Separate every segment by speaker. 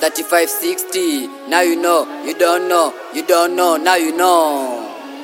Speaker 1: 3560. Now you know, you don't know, you don't know, now you know.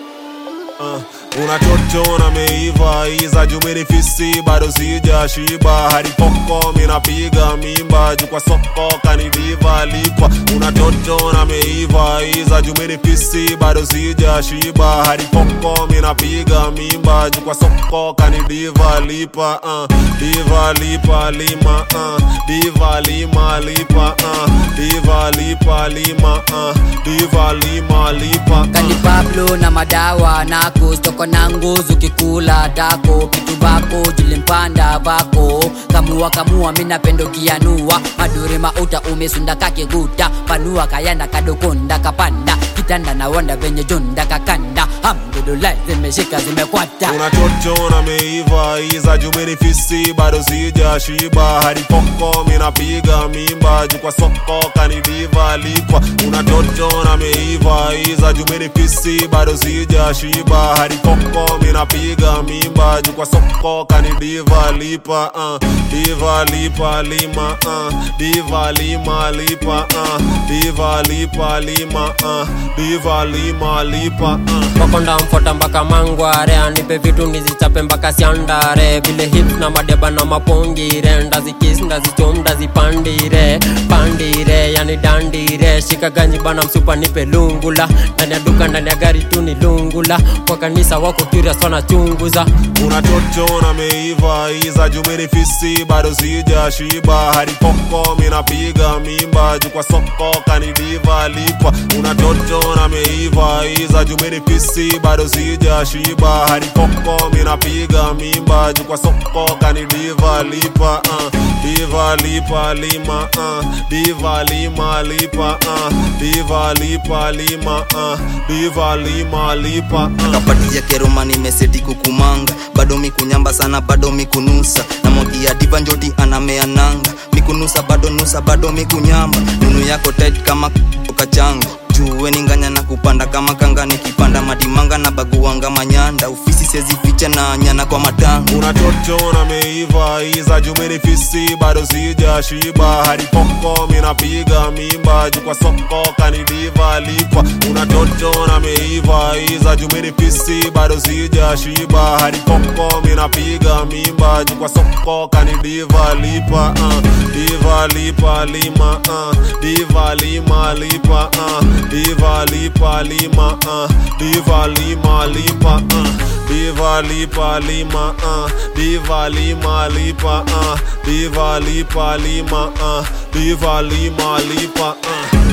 Speaker 2: Uh, unatoto na meiva iza jumini fisi bado sija shiba hadi poko minapiga mimba juu kwa soko kanidiva lipa unatoto na meiva iza jumini fisi bado sija shiba hadi poko minapiga mimba juu kwa soko kanidiva lipa uh, diva lipa lima uh, diva lima lipa uh, diva lipa lima uh, diva lima lipa
Speaker 1: Kani
Speaker 2: uh.
Speaker 1: Pablo na madawa nako stoko na nguzu kikula dako kitu bako julimpanda vako kamua kamua mina pendo kianua madure mauta umesunda kakiguta panua kayanda kadokonda kapanda kitanda na wanda venye jonda kakanda hamdulillah zimeshika zimekwata
Speaker 2: unatoto na meiva iza jumini fisi bado sija shiba hadi poko minapiga mimba juu kwa soko kanidiva lipa unatoto na meiva iza jumini fisi bado sija shiba hadi poko minapiga mimba juu kwa soko kanidiva lipa uh, diva lipa lima uh, diva lima lipa uh, diva lipa lima uh, diva lima lipa uh.
Speaker 3: wakonda mfota mpaka mangware anipe vitu nizichape mpaka siandare vile hips na madeba na mapongire ndazikis ndazichom ndazipandire pandire yani dandire shika ganji bana msupa nipe lungula ndani ya duka ndani ya gari tu ni lungula kwa kanisa wako curious wanachunguza
Speaker 2: unatoto na meiva iza jumini fisi bado sija shiba hadi poko minapiga mimba juu kwa soko kanidiva lipa unatoto na meiva iza jumini fisi bado sija shiba hadi poko minapiga mimba juu kwa soko kanidiva lipa uh, diva lipa lima uh, diva lima lipa uh, diva lipa lima uh, diva lima lipa uh.
Speaker 4: kapatia keroma nimeseti kukumanga bado mikunyamba sana bado mikunusa na mogia diva njoti anamea nanga mikunusa bado nusa bado mikunyamba nunu yako tight kama kachanga juwe ninganya na kupanda kama kanga nikipanda madimanga na baguanga manyanda ufisi sezificha na nyana kwa matanga
Speaker 2: unatoto na meiva iza jumini fisi bado sija shiba hadi poko minapiga mimba juu kwa soko kanidiva lipa unatoto na meiva iza jumini fisi bado sija shiba hadi poko minapiga mimba juu kwa soko kanidiva lipa uh, diva lipa lima uh, diva lima lipa uh, diva lipa lima uh, diva lima lipa uh, diva lipa lima uh, diva lima lipa uh, diva lipa lima uh, diva lima lipa uh.